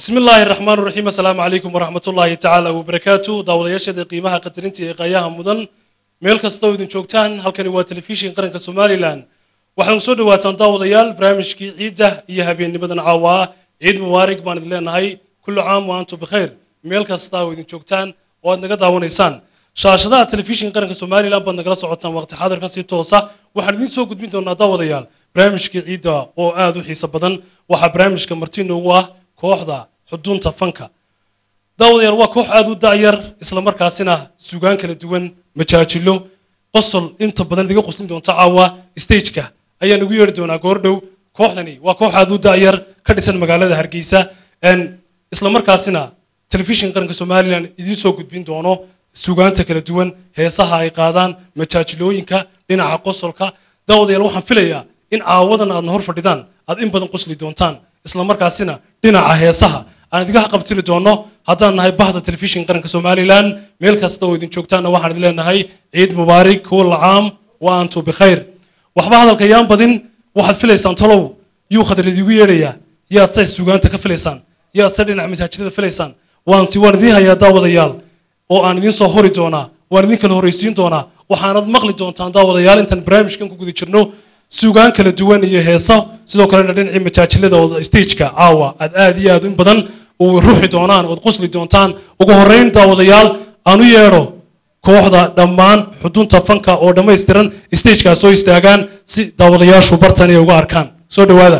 bismi illaahi raxmaan raxiim assalaamu calaykum waraxmat ullaahi tacaala wabarakaatu daawadayaashada qiimaha qadarinta ee qaayaha mudan meel kasta oo idin joogtaan halkani waa telefishin qaranka somalilan waxaanu soo dhawaataan daawadayaal barnaamijkii ciidda iyo habeennimadan caawa ah ciid mubaarig baan idin leenahay kullu caam wa antum bikhayr meel kasta oo idin joogtaan oo aad naga daawanaysaan shaashadaha telefishin qaranka somalilan baad nagala socotaan waqti xaadirkan si toosa waxaan idiin soo gudbin doonaa daawadayaal barnaamijkii ciidda oo aad u xiiso badan waxaa barnaamijka marti noogu ah kooxda xudunta fanka daawadayaal waa koox aad u da'yar isla markaasina sugaan kala duwan majaajilo qosol inta badan idiga qoslin doonta caawa stageka ayaan ugu yeedhi doonaa goordhow kooxdani waa koox aad u da'yar ka dhisan magaalada hargeysa isla markaasina telefishin qaranka somalilan idiin soo gudbin doono sugaanta kala duwan heesaha ay qaadaan majaajilooyinka dhinaca qosolka daawadayaal waxaan filayaa in caawadan aadna hor fadhidaan aad in badan qosli doontaan isla markaasina dhinaca heesaha aan idigaha qabtiri doono haddaan nahay bahda telefishin qaranka somalilan meel kasta oo idin joogtaanna waxaan idin leenahay ciid mubaarig kulla caam wa antu bikhayr waxba hadalka yaan badin waxaad filaysaan talow yuu khadar idigu yeedhayaa yaad say sugaanta ka filaysaan yaad say dhinaca masaajidada filaysaan waanti waan idiin hayaa daawadayaal oo aan idiin soo hori doonaa waan idin kala horraysiin doonaa waxaanad maqli doontaan daawadayaal intaan barnaamijkan ku guda jirno sugaan kala duwan iyo heeso sidoo kalena dhinacii majaajilada oo stageka caawa aad aad iyo aad in badan u ruuxi doonaan ood qosli doontaan ugu horrayn daawadayaal aan u yeedho kooxda dhammaan xudunta fanka oo dhammaystiran stagekaas soo istaagaan si daawadayaashu bartan ay uga arkaan soo dhowaada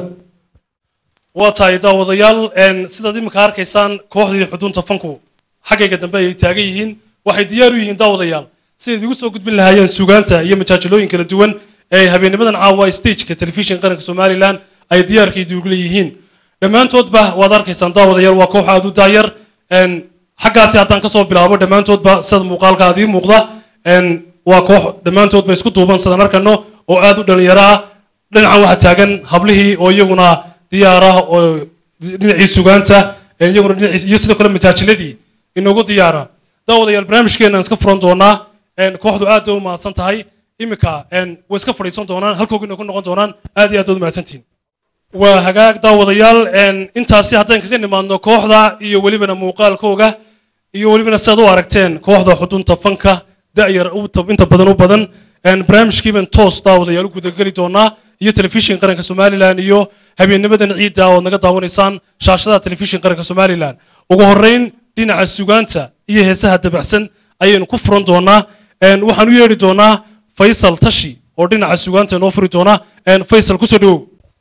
waa tahay daawadayaal sidaad iminka arkaysaan kooxdii xudunta fanku xaggayga dambe ay taagan yihiin waxay diyaar u yihiin daawadayaal siday idigu soo gudbin lahaayeen sugaanta iyo majaajilooyin kala duwan ee habeennimadan caawa stageka telefishin qaranka somalilan ay diyaarka idigu leeyihiin dhammaantoodba waad arkaysaan daawadayaal waa koox aad u daayar xaggaasi haddaan kasoo bilaabo dhammaantoodba sida muuqaalka aad ii muuqda waa koox dhammaantoodba isku duuban sidaan arkano oo aad u dhalinyaro ah dhinacan waxaa taagan hablihii oo iyaguna diyaar ah oo dhinacii sugaanta iyaguna dhinaciis iyo sidoo kale majaajiladii inoogu diyaara daawadayaal barnaamijkeenaan iska furan doonaa kooxdu aad bay u mahadsan tahay iminka way iska fadhiisan doonaan halkoogina ku noqon doonaan aad iyo aad baad umahadsantihin waa hagaag daawadayaal intaasi haddaan kaga nimaadno kooxda iyo welibana muuqaalkooga iyo welibana sidaad u aragteen kooxda xudunta fanka da'yar inta badan u badan barnaamijkiiban toos daawadayaal u gudageli doonaa iyo telefishin qaranka somalilan iyo habeennimadan ciidda ood naga daawanaysaan shaashadaha telefishin qaranka somalilan ugu horrayn dhinaca sugaanta iyo heesaha dabacsan ayaynu ku furan doonaa waxaan u yeedhi doonaa faysal tashi oo dhinaca sugaanta inoo furi doonaa faysal kusoo dhowow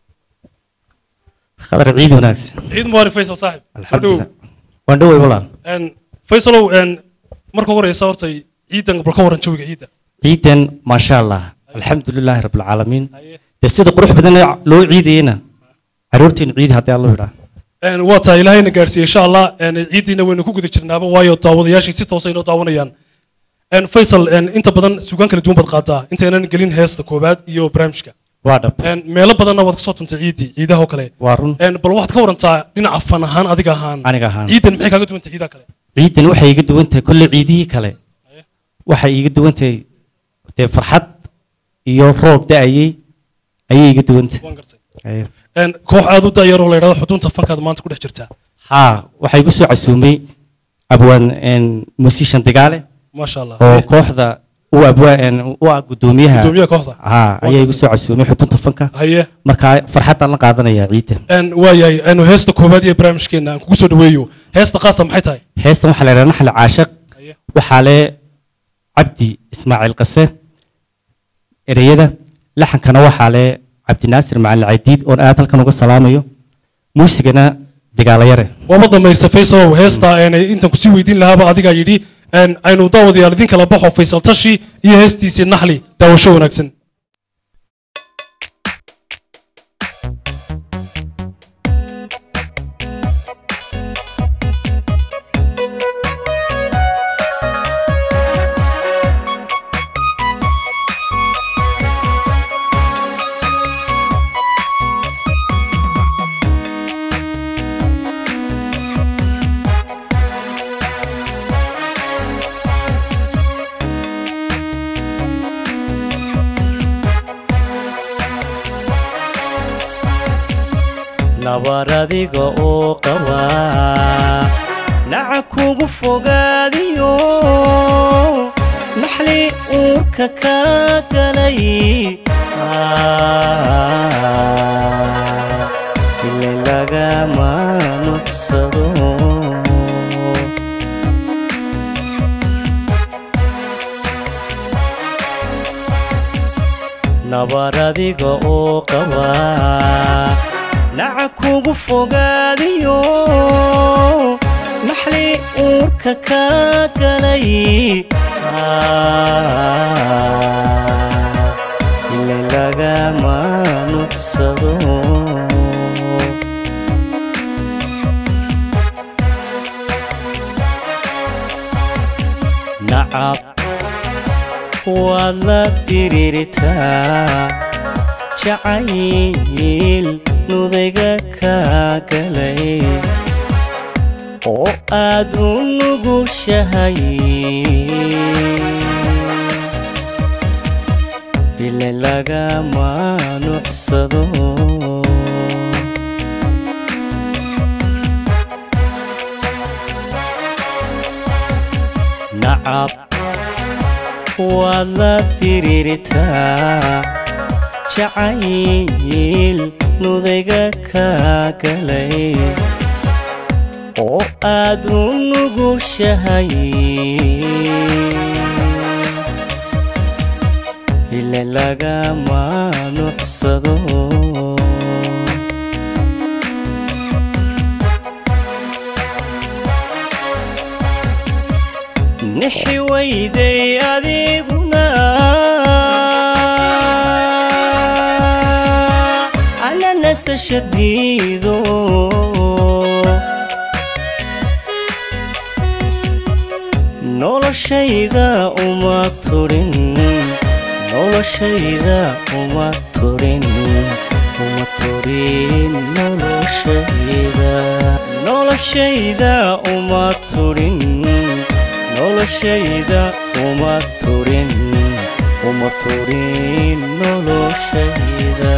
khadar ciid wanaagsan ciid mubaarak faysal saaxib soo dhowow alxamdulilah waan dhowey walaal faysalow marka ugu horeysa horta ciidan bal ka waran jawiga ciidda ciidan maasha allah alxamdulilaahi rabbilcaalamiin dee sida qurux badan loo ciidayena caruurteenu ciid haddii allo idhaa waa tahay ilaahayna gaadhsiiye insha allah ciiddiina waynu ku guda jirnaaba waayo daawadayaashii si toosa inoo daawanayaan faysal inta badan sugaan kala duwan baad qaadaa intaynan gelin heesta koowaad iyo barnaamijka waa dhab meelo badanna waad kasoo tuntay ciiddii ciidaha oo kale waa run bal waxaad ka warantaa dhinaca fan ahaan adiga ahaan aniga ahaan ciidan maxay kaaga duwantay ciidaha kale ciidan waxay iga duwan tahay kolle ciidihii kale waxay iga duwan tahay dee farxad iyo roob da'ayey ayay iga duwan tahay waan gartay Ayo. koox aad u da'yar oo la yidhahdo xudunta fankaad maanta ku dhex jirtaa haa waxaa igu soo casuumay abwaan musishan dagaale maasha allah oo kooxda u abwaan u ah guddoomiyaha gudoomiyaha kooxda haa ayaa igu soo casuumay xudunta fanka haye markaa farxaddaan la qaadanayaa ciidan waayahay anu heesta koowaad iyo barnaamijkeena aan kugu soo dhaweeyo heesta qaasa maxay tahay heestan waxaa la yidhaha naxli caashaq Haye. waxaa le cabdi ismaaciil qase ereyada laxankana waxaa le cabdinaasir macalin cadiid oon aad halkan uga salaamayo muusigana dagaalayare waama dhamaysta faysalow heesta intaan kusii weydiin lahaaba adigaa yidhi aynu daawadayaal idin kala baxo faysal tashi iyo heestiisii naxli daawasho wanaagsan Thank nabar adiga oo qabaa naca kugu fogaadiyo naxli uurka ka galay ile lagama nucsado nabar adiga oo qabaa naca kugu fogaadiyo naxli uurka ka galay ile lagama nucsado nacab waad la diriirtaa jacayl nudayga ka galay oo aad u nugushahay ile lagama nucsado nacab waad la diriirtaa jacayl nudayga ka galay oo aad u nugushahay ile lagama nucsado nixi weyday adiguna ana nasashadiido noloshayda uma turin noloshayda uma turin uma turin noloshayda noloshayda uma turin noloshayda uma turin uma turin noloshayda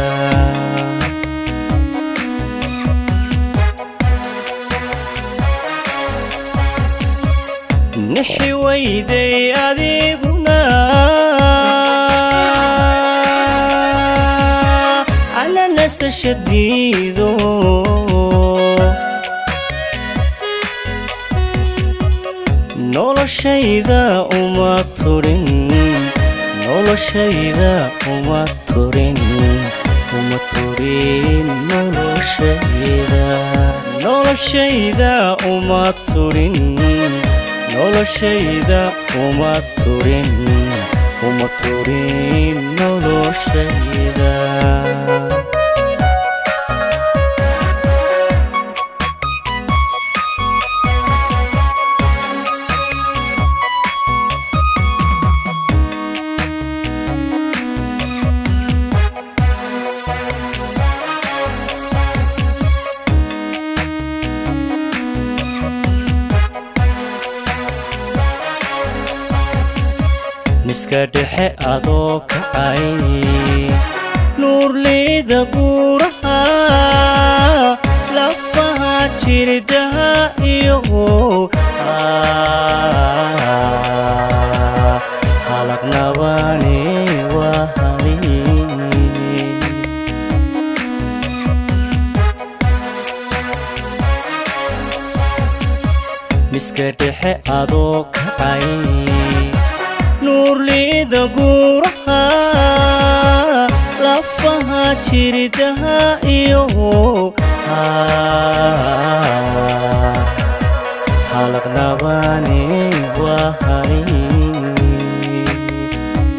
nixi weyday adiguna ana nasashadiido noloshayda uma turin noloshayda uma turin uma turin noloshayda noloshayda uma turin noloshayda uma turin uma turin noloshayda miska dhexe adoo kacay nuurleyda guuraha lafaha jirdaha iyo halagnabane waa haliis miska dhexe adoo kacay nuurleyda guuraha lafaha jirdaha iyo halaqnabane waa haliis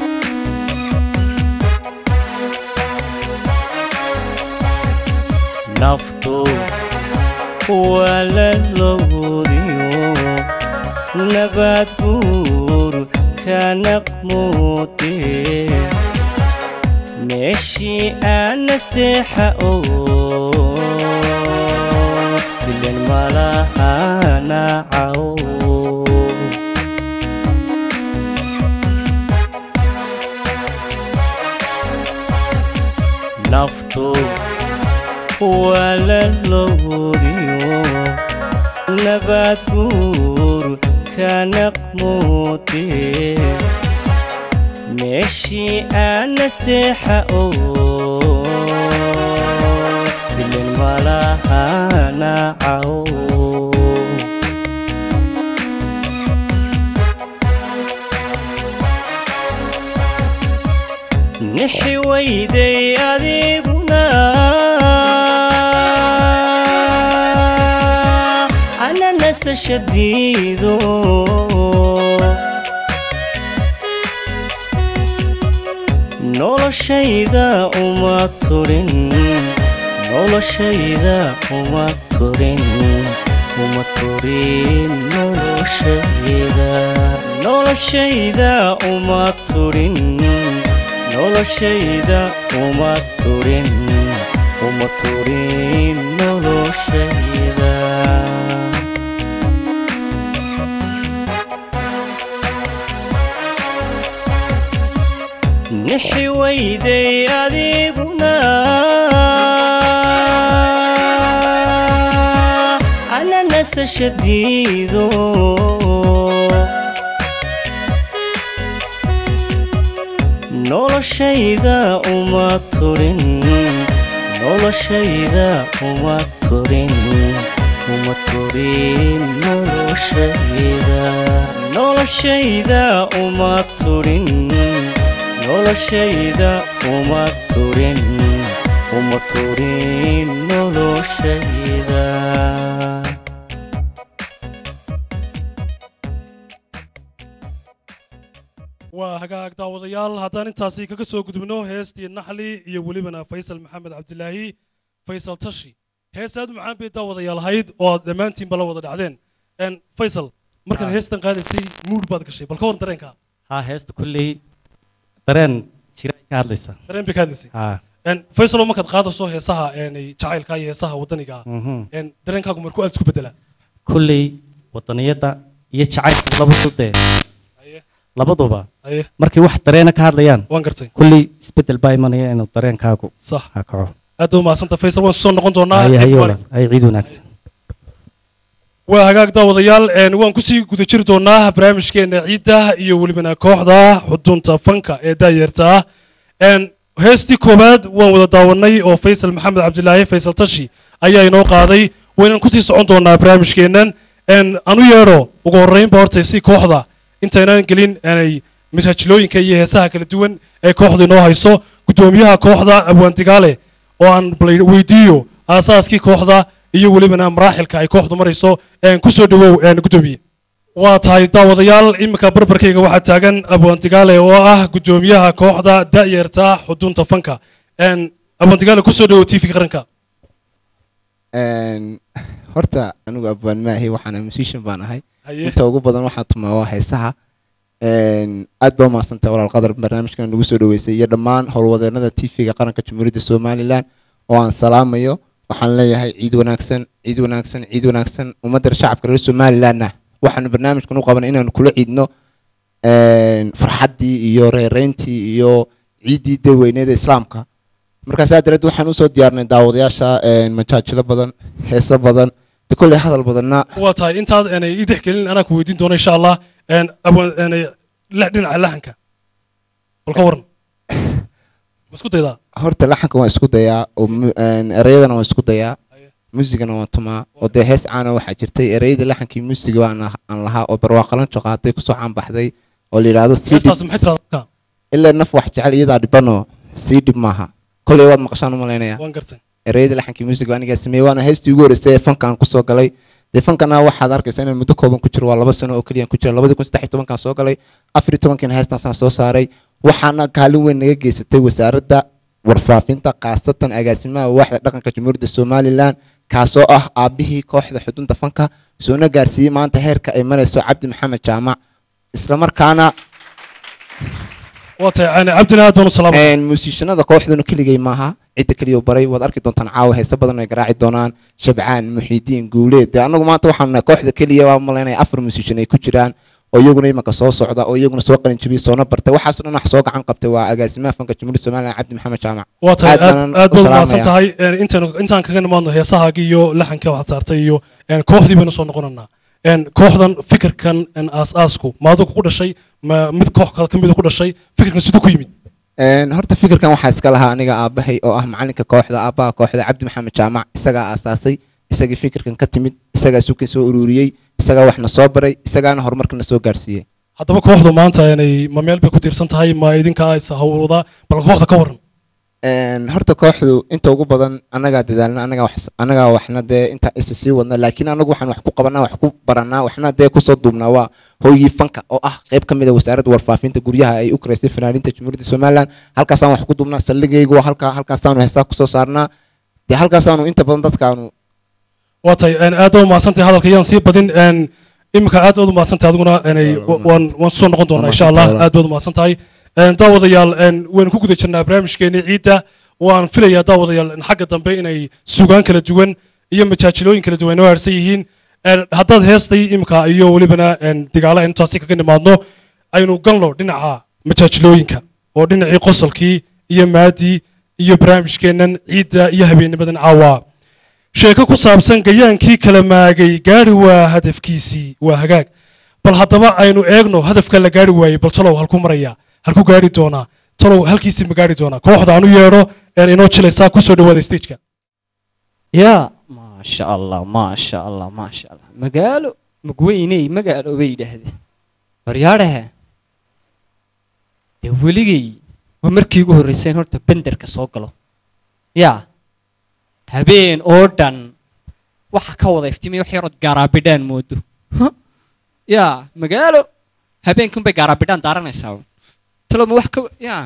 naftu waa la lowdiyo nabad guur kanaqmuute meeshii aanasteexa oo bilan malaha nacaw naftu waa la loodiyo nabaad guur ka naqmuute meeshii aan nasteexa oo bilin malahana caw nixi weyday adiguna ana nasashadiido noloshayda uma turin noloshayda uma turin uma turin noloshayda noloshayda uma turin noloshayda uma turin uma turin noloshayda nixi weyday adiguna ana nasashadiido noloshayda uma turin noloshayda uma turin uma turin noloshayda noloshayda uma turin noloshayda uma turin uma turin noloshayda waa hagaag daawadayaal haddaan intaasi kaga soo gudubno heestii naxli iyo welibana faysal maxamed cabdilaahi faysal tashi hees aad u macaan bay daawadayaal ahayd oo aad dhammaantiinba la wada dhacdeen Een, faysal markaad heestan qaadaysay muud baad gashay bal ka waran dareenka haa heesta kulley dareen jira ay ka hadlaysa dareen bay ka hadlaysay haa Een, faysal oo markaad qaadayso heesaha een, jacaylka iyo heesaha waddaniga ah mhm. een, dareenkaagu markuu aad isku bedelaa kulley wadaniyadda iyo jacaylka labadu dee Haye, labaduba haye, markay wax dareena ka hadlayaan waan gartay kulley isbeddel baa imanaya inuu dareenkaagu sax ha kaco aad u mahadsanta faysal waan soo noqon doonaa haye haye Een, walaal haye ciid wanaagsan waa hagaag daawadayaal een, waan kusii guda jiri doonaa barnaamijkeena ciidda iyo welibana kooxda xudunta fanka ee daayeerta ah Een, heestii koowaad waan wada daawanay oo faysal maxamed cabdilaahi faysal tashi ayaa inoo qaaday waynaan kusii socon doonaa barnaamijkeennan Een, anu yeedho ugu horreynba horta si kooxda intaynaan gelin aanay mashaajilooyinka iyo heesaha kala duwan ee kooxda inoo hayso guddoomiyaha kooxda abwaandigaale oo aan bal weydiiyo aasaaskii kooxda iyo welibana maraaxilka ay kooxdu marayso een ku soo dhawow een guddoomiye waa tahay daawadayaal iminka barbarkayga waxaa taagan abwaandigaale oo ah guddoomiyaha kooxda da'yarta xudunta fanka een abwaandigaale ku soo dhawow tv qaranka Een, horta anigu abwaan maahi waxaana musician baan ahay haye inta ugu badan waxaa tumaa waa heesaha Een, aad baa umahadsantahay walaal qadar barnaamijkan nagu soo dhaweysay iyo dhammaan howlwadeenada tv-ga qaranka jamhuuriyadda somalilan oo aan salaamayo waxaan leeyahay ciid wanaagsan ciid wanaagsan ciid wanaagsan ummadda shacabka reer somalilanna waxaanu barnaamijkan u qaban inaanu kula ciidno een, farxaddii iyo reereyntii iyo ciiddii daweyneeda islaamka markaas aad dareed waxaan usoo diyaarnay daawadayaasha een, majaajilo badan heeso badan de kolley hadal badanna waa tahay intaad aanay ii dhex gelin anaa ku weydiin doono insha allah een abwaan aanay la- dhinaca lahanka bal ka waran ma isku daydaa horta laxanka waan isku dayaa oo mu- een, ereyadana waan isku dayaa Haye. muusigana waan tumaa oo dee hees caana waxaa jirtay ereyada laxankii muusiga waan ah- aan lahaa oo barwaaqalanjo qaatay kusoo caanbaxday oo la yidhaahdo sii heestaas dhib maxay tiraahdaa ilaa naf wax jecel iyadaa dhibanoo sii dhib maaha kolley waad maqashaan umalaynaya waan gartay ereyada laxankii muusiga anigaa sameeyey waana heestii ugu horreysay ee fankaan kusoo galay dee fankana waxaad arkaysaa inaan muddo kooban ku jiro waa laba sano oo keliya ku jira labadii kun saddex iyo tobankaan soo galay afar iyo tobankiina heestaasaan soo saaray waxaana kaalin weyn naga geysatay wasaaradda warfaafinta khaasatan agaasimaha waaxda dhaqanka jamhuuriyadda somalilan kaasoo ah aabbihii kooxda xudunta fanka soona gaarsiiyey maanta heerka ay marayso cabdi maxamed jaamac islamarkaana waa tahay yani cabdina aad baan u salaamay een muusiishanada kooxduna keligay maaha cidda keliya baray waad arki doontaan caawa heese badan ay garaaci doonaan shabcaan muxiidiin guuleed dee annagu maanta waxaan nahay kooxda keliya waa malaynaya afar muusiishan ay ku jiraan oo iyaguna imanka soo socda oo iyaguna soo qalin jabiyey soona bartay waxaasoo dhan wax soo gacan qabtay waa agaasimaha fanka jamhuuriyadda somalilan cabdi maxamed jaamac waa tahay Aad aad baan aad u baad salaamaya. mahadsan tahay Een, intaan intaan kaga nimaadno heesahaagii iyo laxanka waxaad saartay iyo een, kooxdii baynu soo noqonanaa Een, kooxdan fikirkan een, aas-aasku ma adigu ku dhashay ma mid koox kale ka mida ku dhashay fikirkan siduu ku yimid Een, horta fikirkan waxaa iska lahaa aniga aabahay oo ah macalinka kooxda aabaha kooxda cabdi maxamed jaamac isagaa aasaasay isagii fikirkan ka timid isagaa suuka soo ururiyey isagaa waxna soo baray isagaana horumarkana soo gaarsiiyey haddaba kooxdu maanta inay ma meel bay ku tiirsan tahay ma idinka is hawlwadaa bal kooxda ka waran Een, horta kooxdu inta ugu badan anagaa dadaalna anagaa wax anagaa waxna dee inta isa sii wadna laakiin anagu waxaan wax ku qabanaa wax ku baranaa waxna dee kusoo duubnaa waa hooyii fanka oo ah qayb ka mid a wasaaradda warfaafinta guryaha ay u karaysay fanaaniinta jamhuuriyadda somalilan halkaasaan wax ku duubnaa saldhigaygu waa halkaa halkaasaanu heesaa kusoo saarnaa dee halkaasaanu inta badan dadkaanu waa tahay een, aad baad umahadsantahay hadalka yaan sii badin een, iminka aad baad umahadsantahay adiguna inay Waa waan waan soo noqon doonaa insha allah mahadsantahay. aad baad umahadsantahay Een, daawadayaal een, waynu ku guda jirnaa barnaamijkeeni ciidda waan filayaa daawadayaal in xagga dambe inay sugaan kala duwan iyo majaajilooyin kala duwan oo haarsan yihiin Een, haddaad heestay iminka iyo welibana een, digaala intaasi kaga nimaadno aynu galno dhinaca majaajilooyinka oo dhinacii qosolkii iyo maadii iyo barnaamijkeennan ciidda iyo habeennimadan caawa sheeko ku saabsan gayaankii kala maagay gaari waa hadafkiisii waa hagaag bal haddaba aynu eegno hadafka la gaari waayey bal talow halku maraya halku gaari doonaa talow halkiisii ma gaari doonaa kooxda aan u yeedho een inoo jilaysaa kusoo dhawaada stageka yaa maasha allah maasha allah maasha allah magaalo magweyney magaalo bay yidhaahdeen waryaadhahe dee weligay waa markii ugu horreyseen horta benderka soo galo yaa habeen oo dhan waxa ka wada iftimay wax yarood gaaraabidhaan moodo Huh? yaa magaalo habeenkun bay gaaraabidhaan daaranaysaa talow ma wax ka yaa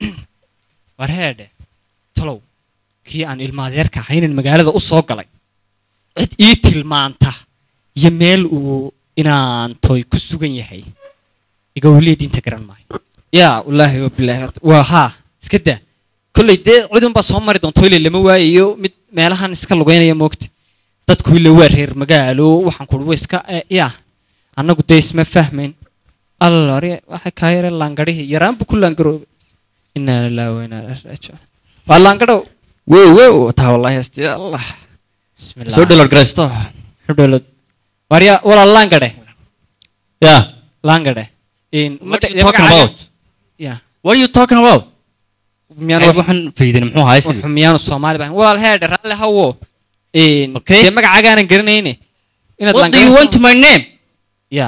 war heedhe talow kii aan ilmaadeerka ahaynan magaalada u soo galay cid ii tilmaanta iyo meel uu inaan toy ku sugan yahay iga weliya diinta garan maayo yaa wallaahi wa bilaahi horta- waa haa iska daa kolley dee cidunbaa soo mari doonto ile lama waayayo mid meelahan iska lugeynaya moogta dadku ile waa reer magaalo waxaan kuhi wa iska eh, yaa annagu dee isma fahmayn allari waxay kaa yare laangarihii yaraan buu ku laangaroobay inaa lillahi wa inaa ilaihi raajicuun waa laangadhow wow wow taa wallahi hasti allah bismillah soo dhalor garaysto Hudolod. Warya wala langade. yeah Langade. In what are you talking about Yeah. what are you talking about Miyaan wax waxaan faydin muxuu ahaa sidii miyaan Soomaali baan. Wal head ralle hawo. In Okay. de magacaagaan garanayne. Inaad what do you want my name Yeah.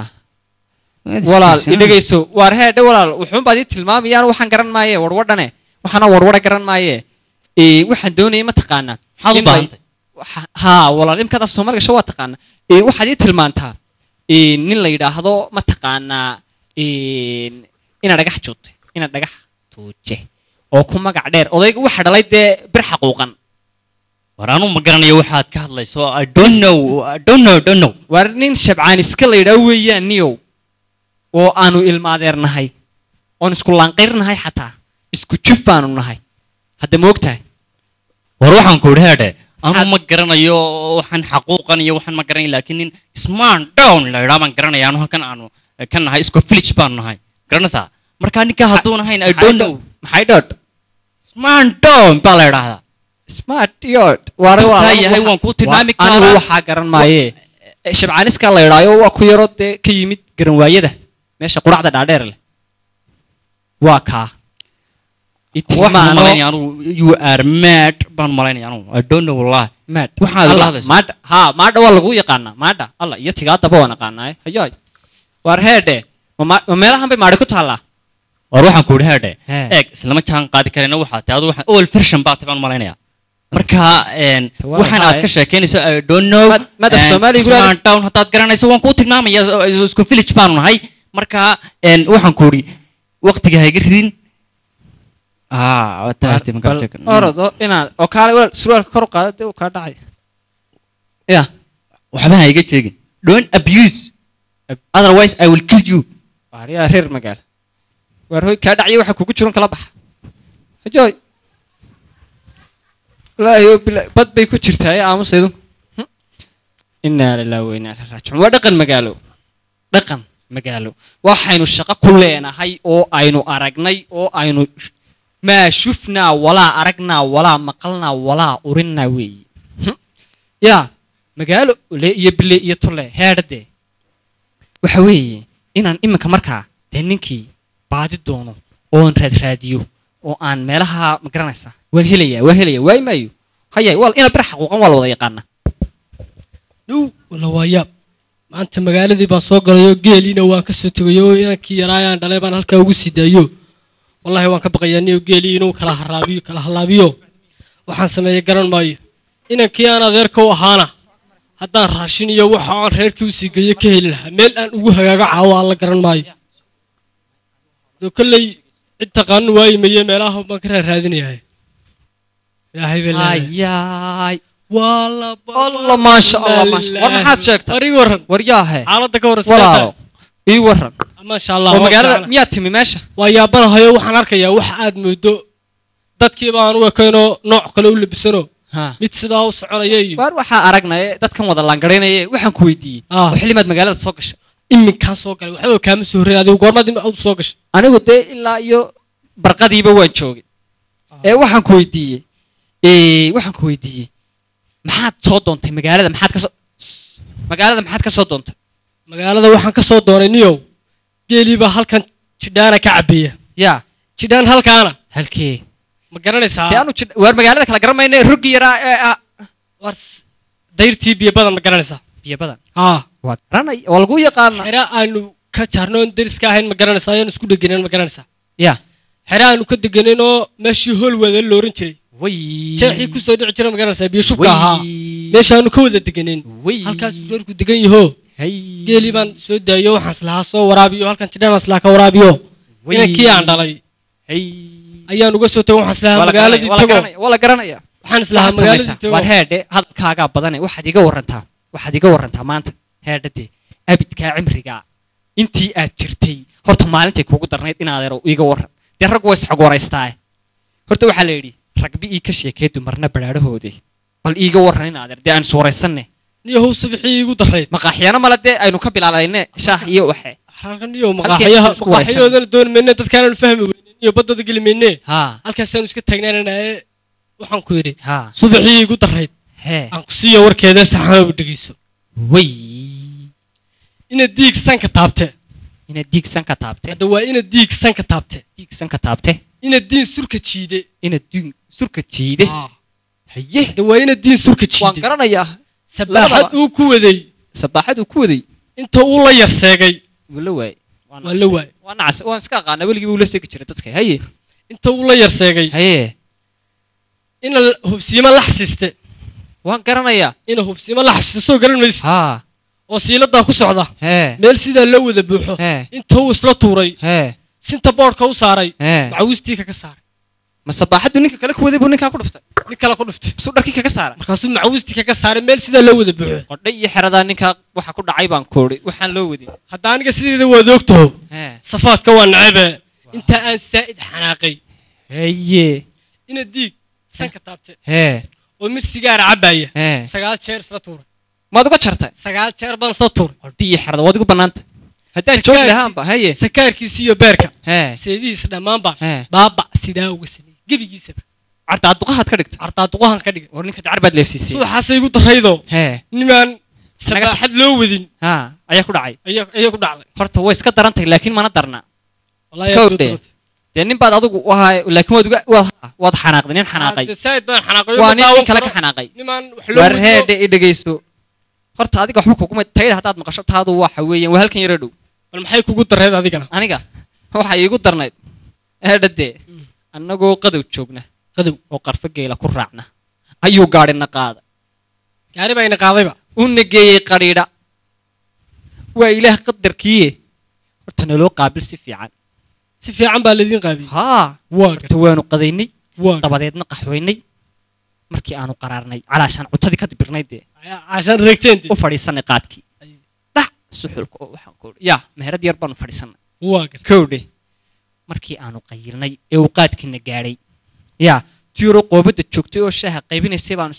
Walaal idhageyso. War head walaal wuxuu baad ii tilmaamayaan waxaan garan maaye warwadhane. Waxaana warwada garan maaye. Ee waxaan doonayay ma taqaanaa. maxaad u In bay- baahantay waxa- haa walaal imkaad af soomaaliga sho waa taqaana Ee, waxaad ii tilmaantaa ee, nin la yidhaahdo ma taqaanaa een, ina dhagax juute ina dhagax tuuje oo ku magac dheer odayga waxa dhalay dee bir xaquuqan war anuu ma garanayo waxaad ka hadlayso i don't know i don't know don't know war nin shabcaan iska la yidhaah weeyaan niyow oo aanu ilmaadeernahay oon isku laanqayrnahay xataa isku juf baanu nahay hadda ma ogtahay war waxaan ku idhi heedhe anuu ma garanayo waxaan xaquuqan iyo waxaan ma garanayo laakiin nin sman down la idhaa baan garanaya anu halkan aanu eh, ka nahay isku village baan nahay garanaysaa markaa ninkaa hadduun ahayn i don't know maxay dhoodh sman down baa la idhaahdaa smart yod waare Intaa waa yahay waan kuu tilmaami anigu karaa. waxaa garan maaye shabcaaniska la idhaayo waa ku yaro dee ka yimid garanwaayada meesha quracda dhaadheer leh waa kaa waxaan Itilmaano- malaynaya anugu you are mad baan malaynaya anugu i don't know wallahi Mad. waxaad Allah, la hadlaysaa. maadha haa maadha waa lagu yaqaanaa maadha alla iyo tigaadaba waan aqaanaaye hayaay waar heedhe ma ma- ma meelahan bay maadhi ku taallaa war waxaan ku idhi heedhe He. eeg islama jaan qaadi karayna waxaa tahay adu waxaan old version baa tahay baan malaynaya marka een, Waa waxaan aad maxay? ka sheekeynayso i don't know Mad- madaf and Soomaali gulaad- Smart town haddaad garanayso waan kuu tilmaamaya is- isku village baanu nahay marka een, waxaan ku idhi waqtiga ha iga ridin ah waa tahay Stephen Bal Karchak. orod oo inaad oo kaale walaal surwaalka kor u qaada dee uu kaa dhacay ya waxba ha iga sheegin don't abuse otherwise i will kill you waaryaa reer magaal waar hoy kaa dhacyo waxa kugu jiran kala baxa hajooy wallaahi oo bilaa bad bay ku jirtaa ee aamusaydu inaa lillahi wa inaa ilaihi raajicuun waa dhaqan magaalo dhaqan magaalo waxaynu shaqo ku leenahay oo aynu aragnay oo aynu sh- maa shufnaa walaa aragnaa walaa maqalnaa walaa urinnaa weeye Hm. yaa magaalo le iyo bile iyo tole heedhade waxa weeye inaan iminka markaa dee ninkii baadi doono oon raadraadiyo oo aan meelaha ma garanaysa waan helayaa waan helayaa waay maayo haya wal ina bir xaquuqan waa la wada yaqaana dhow wala waa yaab maanta magaaladii baan soo galay oo geeliina waan ka soo tegay oo inankii yaraayaan dhalay baan halkaa ugu sii daayo wallahi waan ka baqayaa niyo geelii inuu kala haraabiyo kala halaabiyo waxaan sameeyey garan maayo inankii aan adeerka u ahaana haddaan raashin iyo waxa aan reerkii usii geeyo ka heli lahaa meel aan ugu hagaago caawo aan la garan maayo doo kolley cid taqaano waayimaye meelaha baan ka raaraadinayaa ilaahay baa leeyahay. ayaay waa la allah maasha allah maasha war maxaad sheegtay war ii waran war yaahe xaaladda ka walaalo warran ii waran maasha allah oo waa magaalada fiican. miyaad timi meesha waa yaabanahayo waxaan arkayaa wax aad moodo dadkii baan u ekaynoo nooc kale u labisano ha mid sidaa u soconaya iyo waar waxaa aragnay dadkan wada laangaraynaya waxaan ku weydiiyey Ah. oo xillimaad magaalada soo gashay iminkaan soo galay waxba kaama soo horreyn adigu goormaad im soo gashay anigu dee ilaa iyo barqadiiba waan joogay ee waxaan ku weydiiyey ee waxaan ku weydiiyey maxaad soo doontay magaalada maxaad ka soo magaalada maxaad ka soo doontay magaalada waxaan ka soo doonay niyow geelii baa halkan jidhaana ka cabbeeya yaa jidhaan halkaana halkee ma garanaysaa dee anu jid- waar magaalada kala garamayna roggi yaraa ee ah war s- dayrtii biyo badan ma garanaysaa biyo badan haa waa garanay waa lagu yaqaana xere aanu ka jaarno oon deriska ahayn ma garanaysaa ayaan isku dheganen ma garanaysaa yaa xere aanu ka deganen oo meeshii hool wada la oran jiray way jeexii kusoo dhici jira ma garanaysaa biyo shubka ahaa way meeshaanu ka wada deganen way halkaasuu reerku degan yaho hay geelii baan soo daayo waxaan islahaa soo waraabiyo halkan jidhaan islaha ka waraabiyo Way. inankii aan dhalay hay ayaan uga soo tago waxaan islahaa Waa la magaaladii garanaya, waa la tago garanaya, waa la garanaya waxaan islahaa Waxaad magaaladii samaysaa, tago waar heedhe hadalkaagaa badane waxaad iga warantaa waxaad iga warantaa maanta heedhade abidkaa cimrigaa intii aad jirtay horta maalintay kugu darnayd in adeero iga waran dee raggu way isxog waraystaaye horta waxaa la yidhi ragbi ii ka sheekee dumarna badhaadhahoodii bal iiga waran in adeer dee aan suuraysanne niyahow subixii igu darayd maqaaxyana male dee aynu ka bilaalayne shaah iyo waxe halkan niyo Halkii maqaaxyaha isku waraysan. maqaaxyahoodana dooni mayne dadkaananu fahmi weynen iyo baddooda geli mayne haa halkaasaanu iska taagnaananaye waxaan ku yidhi haa subaxii igu darayd hee aan ku siiya warkeeda saxanaba dhegeyso way inaad diig sanka taabte inaad diigsan ka taabte hadda waa inaad diig sanka taabte diigsan ka taabte inaad diin surka jiide inaad diin surka jiide Ah. haye hadda waa inaad diin surka waan jiide garanayaa sabaaxad labadaba. uu ku waday sabaaxad uu ku waday inta uu la yarseegay wuu la waayey waa la waayey waa nacas waan iska aqaana weligii wuu la seegi jiray dadka haye inta uu la yarseegay haye ina l- hubsiimo lax siiste waan garanayaa ina hubsiimo lax siiste soo garan maysid haa oo siiladaa ku socda hee meel sidaa loo wada buuxo hee inta uu isla tuuray hee sinta boodhka u saaray hee macawiistii kaga saaray ma sabaaxaddu ninka kale ku waday buu ninkaa ku dhuftay nin kale ku dhuftay suu dharkii kaga saaray markaasuu macawiistii kaga saaray meel sidaa loo wada buuxo qodhay iyo xeradaa ninkaa waxa ku dhacay baan koodhay waxaan loo wadin hadda aniga sideeda waad ogtaho hee safaadka waa nacabe inta aan saa'id xanaaqay haye ina diig sanka taabte hee oo mid sigaara cabbaaya hee sagaal jeer isla tuuray maad uga jartay sagaal jeer baan isla tuuray qodhay iyo xerada waad igu bannaanta haddaan joogi Sakaarkii- lahaanba haye sakaarkiisa iyo beerka hee seedihiisa dhammaanba hee baaba sidaa uga sameeyey gebigiisaba cartaa duqahaad ka dhigtay cardaaduqahan ka dhigay war ninka dacar baad leefsiisay subaxaasay igu daraydoo hee nimaan sabaaxad loo wadin haa ayaa ku dhacay ayaa ayaa ku dhacday horta way iska daran tahay laakiin mana darna Wallahi Kow aad bay dheh. u daratay. dee nin baad adigu u ahaa laakiin waad uga waad waad xanaaqday nin xanaaqay Hadda saa'id baan xanaaqay waa ma nin daawan nin kale ka karo. xanaaqay nimaan wax loo waar wadiyo heedhe i dhegeysto horta adiga waxba kuguma tayada haddaad maqasho taadu waxa weeyaan waa halkan yaro dhow bal maxay kugu dareed adigana aniga waxa iigu darnayd eedhadee annagoo qadow joogna qadow oo qarfo geela ku raacna ayuu gaadhina qaada gaari baa ina qaadayba u nageeyey qadhiidha waa ilaah qadarkiiye horta naloo qaabil si fiican si fiican baa laydin qaabiyey haa waa horta waanu qadaynay waa dabadeedna qaxwaynay markii aanu qaraarnay calaashaan cuntadii ka dibirnayd dee cashaan reegteen u fadhiisanay qaadkii dhac suxulka oo waxaan ku yaa meherad yar baanu fadhiisanay waa gar kowdhe markii aanu qayilnay ee uu qaadkiina gaadhay yaa tiyuro qoobadda joogtay oo shaaha qaybinaysay baanu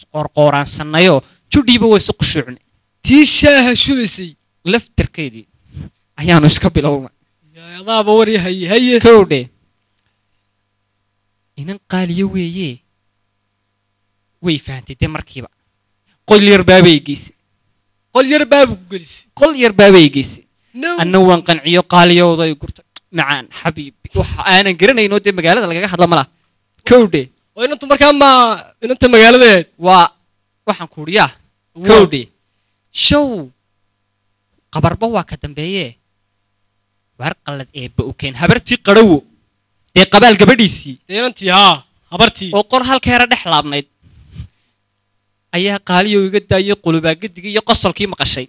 isqoorqooraansannayoo judhiiba way isu qushuucnay tii shaaha shubaysay laftarkeedii ayaanu iska bilownay yaa adaaba wari haye haye kowdhe inan qaaliyo weeye way fahantay dee markiiba qol yar baabay geysay qol yar baabu ku gelisay qol yar baabay geysay no anna waan qanciyo qaaliyooday gurta macaan xabiibi waxa aanan garanaynoo dee magaalada lagaga hadla ma laha kowdhe oo inantu markaa ma inanta magaaladeed waa waxaan ku yaa kowdhe show qabarba waa ka dambeeye waar qallad eebba u keen habartii qadhawo dee qabaal gabadhiisii dee inantii haa habartii oo qor halkeera dhex laabnayd ayaa qaaliyo iga daayay qulubaagadigi iyo qosolkii maqashay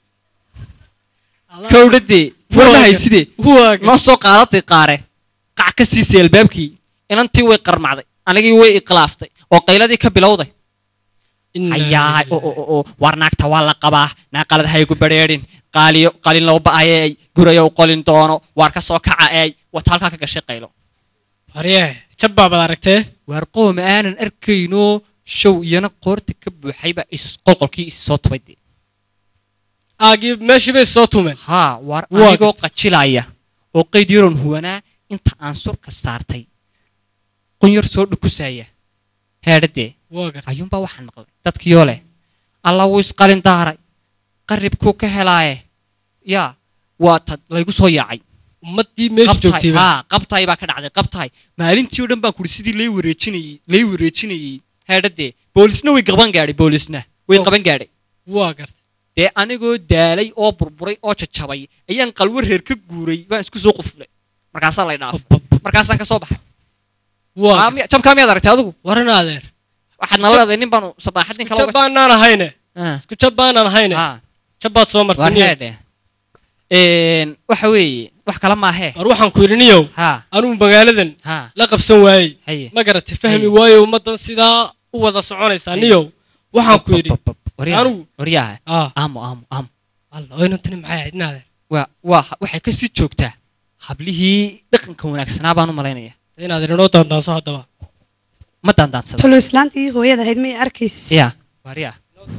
kowdhadee warmahay sidee waaga noo soo qaadatay qaare qac ka siisay albaabkii inantii way qarmacday anigii way iqlaaftay oo qayladii ka bilowday hayaa oo oo oo war naagta waa la qabaa naaqalad haygu badheedhin qaaliyo qalin loo ba'ayay gurayow qolin doono waar ka soo kaca eey wata halkaa ka gashay qaylo haryee jabbaa baad aragtee waar qooma aanan arkaynoo show iyana qoorta ka buuxayba isis qolqolkii isi soo tubay dee aagii meeshii bay soo tumeen haa waar Waa anigoo qajilaya oo qayd yaroon huwanaa inta aan surka saartay qunyar soo dhukusaya heedhadee waa gartay ayuunbaa waxaan maqlay dadkiioo leh alla wuu isqalin daaray qaribkuu ka helaaye yaa waa tad laygu soo yaacay ummaddii meesha joogtay baa haa qabtaay baa ka dhacday qabtaay maalintii oo dhan baan kuri sidii lay wareejinayey lay wareejinayey heedhadee boolisna way qaban gaadhay boolisna way Oh. qaban gaadhay waa gartay dee anigoo daalay oo burburay oo jajabay ayaan qalwo reer ka guuray baan isku soo quflay markaasaa lay dhaafay markaasaan ka soo baxay waa Aa, gartay. miya- jabkaa miyaad aragtay adigu waran adeer waxaad nala leedahay nin baanu sabaaxad nin isku kala jab baanaan ahayne Ah. isku jab baanaan ahayne Ah. jabbaad soo war martay niyow. heedhe Een, waxa weeye wax kale maahee war waxaan ku yidhi niyow ha anugu magaaladan ha la qabsan waayey haye ma garatay fahmi Haye. waayo ummaddan sidaa u wada soconaysaa Haye. niyow waxaan ku yidhi waryaha Anigu- waryaha ah amo amo amo alla oo inantani maxay ahayd naadeer waa waa waxay ka sii joogtaa hablihii dhaqanka wanaagsanaa baan u malaynaya inaadeer inoo daandaanso haddaba ma daandaansada talo islaantii hooyada ahayd may arkaysa ya waryaha